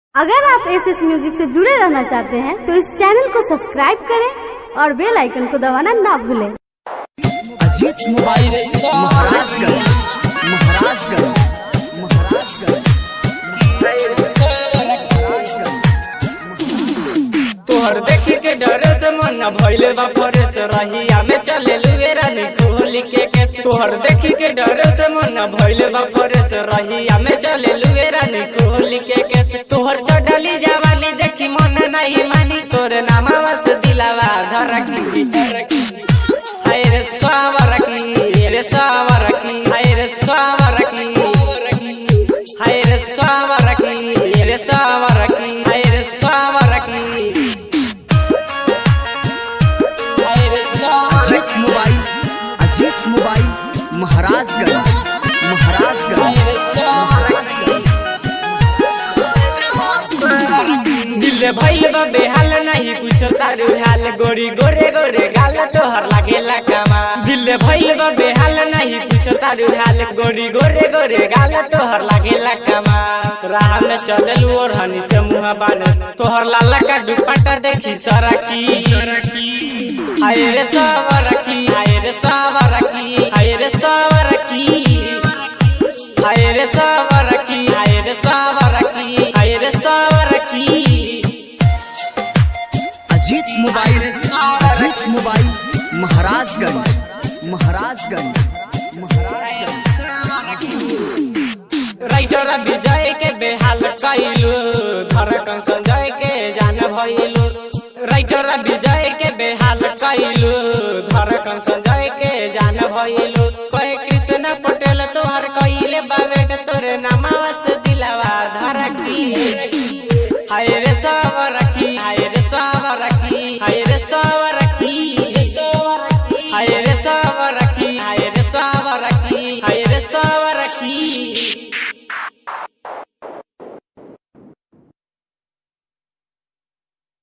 अगर आप S S music से जुड़े रहना चाहते हैं तो इस चैनल को सब्सक्राइब करें और बेल आइकन को दबाना ना भूलें अजीत मोबाइल महाराजगंज महाराजगंज महाराजगंज तोहर देखी के डरे से मन भइले बा परेश रहिया में चले लुए रानी कोहली के केस तोहर देखी के डरे से मन भइले बा परेश रहिया में चले लुए रानी कोहली के केस तोहर चढ़ली जवानी देखी मन नहीं मानी तोरे नामा से दिलावा धरकी हाय रे स्वावरकी रे स्वावरकी हाय रे स्वावरकी हाय रे स्वावरकी रे स्वावरकी हाय रे स्वावरकी हाय रे स्वावरकी अजीत मोबाइल अजीत मोबाइल महाराजगंज महाराजगंज हाय रे स्वावरकी दिल भइल बा बेहाल नहीं कुछ तारू हाल गोरी गोरे गोरे गाल तोहर लागेला कामा दिल भइल बा बेहाल नहीं कुछ तारू हाल गोरी गोरे गोरे गाल तोहर लागेला कामा राह में चलू और हनी से मुंह बान तोहर लाला का दुपट्टा देखी सरकी हाय रे सावरकी हाय रे सावरकी हाय रे सावरकी हाय रे सावरकी हाय रे सावरकी हाय रे सावरकी Ajit mobile Ajit mobile Maharajganj Maharajganj Maharajganj writer Vijay के बेहाल कैलू धड़कन संजय के जान भइलू राइटर विजय के बेहाल कैलू धड़कन संजय के जान भइलू कहे कृष्ण पटेल तोहर कइले बावेट तोरे नामावा से दिलावा धरकी हाय रे सावरकी हाय रे सावरकी हाय रे सावरकी हाय रे सावरकी हाय रे सावरकी हाय रे सावरकी